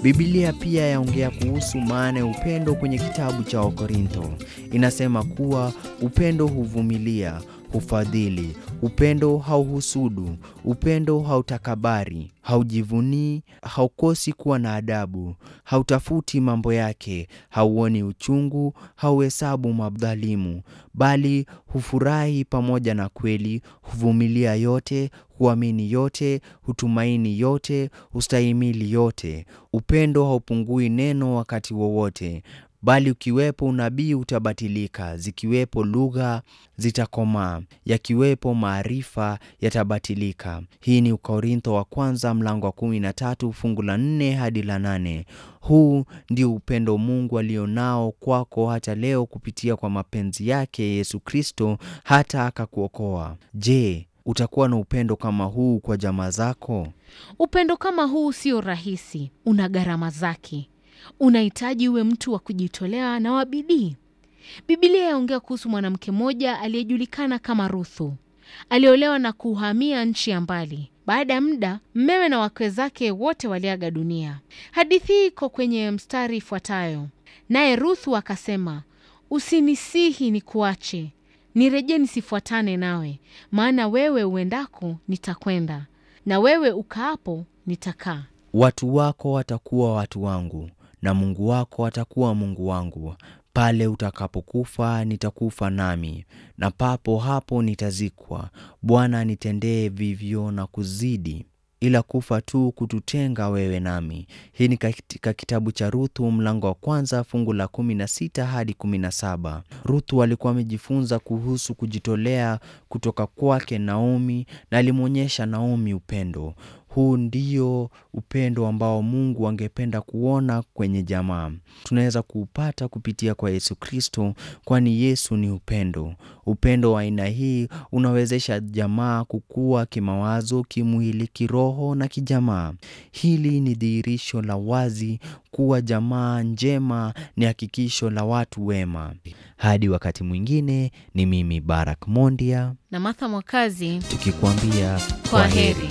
Biblia pia yaongea kuhusu maana ya upendo kwenye kitabu cha Wakorintho. Inasema kuwa upendo huvumilia, hufadhili, upendo hauhusudu, upendo hautakabari, haujivunii, haukosi kuwa na adabu, hautafuti mambo yake, hauoni uchungu, hauhesabu madhalimu, bali hufurahi pamoja na kweli, huvumilia yote, huamini yote, hutumaini yote, hustahimili yote. Upendo haupungui neno wakati wowote, bali ukiwepo unabii utabatilika, zikiwepo lugha zitakomaa, yakiwepo maarifa yatabatilika. Hii ni Ukorintho wa kwanza mlango wa kumi na tatu fungu la nne hadi la nane. Huu ndio upendo Mungu alionao kwako hata leo kupitia kwa mapenzi yake Yesu Kristo hata akakuokoa. Je, utakuwa na upendo kama huu kwa jamaa zako? Upendo kama huu sio rahisi, una gharama zake. Unahitaji uwe mtu wa kujitolea na wa bidii. Biblia yaongea kuhusu mwanamke mmoja aliyejulikana kama Ruthu. Aliolewa na kuhamia nchi ya mbali. Baada ya muda, mmewe na wakwe zake wote waliaga dunia. Hadithi hii iko kwenye mstari ifuatayo: naye Ruthu akasema, usinisihi nikuache, nirejee nisifuatane nawe, maana wewe uendako nitakwenda, na wewe ukaapo nitakaa. Watu wako watakuwa watu wangu na Mungu wako atakuwa Mungu wangu. Pale utakapokufa nitakufa nami, na papo hapo nitazikwa. Bwana nitendee vivyo na kuzidi, ila kufa tu kututenga wewe nami. Hii ni katika kitabu cha Ruthu mlango wa kwanza fungu la kumi na sita hadi kumi na saba. Ruthu alikuwa amejifunza kuhusu kujitolea kutoka kwake Naomi, na alimwonyesha Naomi upendo. Huu ndio upendo ambao Mungu angependa kuona kwenye jamaa. Tunaweza kuupata kupitia kwa Yesu Kristo, kwani Yesu ni upendo. Upendo wa aina hii unawezesha jamaa kukua kimawazo, kimwili, kiroho na kijamaa. Hili ni dhihirisho la wazi kuwa jamaa njema ni hakikisho la watu wema. Hadi wakati mwingine, ni mimi Barak Mondia Na Martha Mwakazi, tukikwambia kwa heri.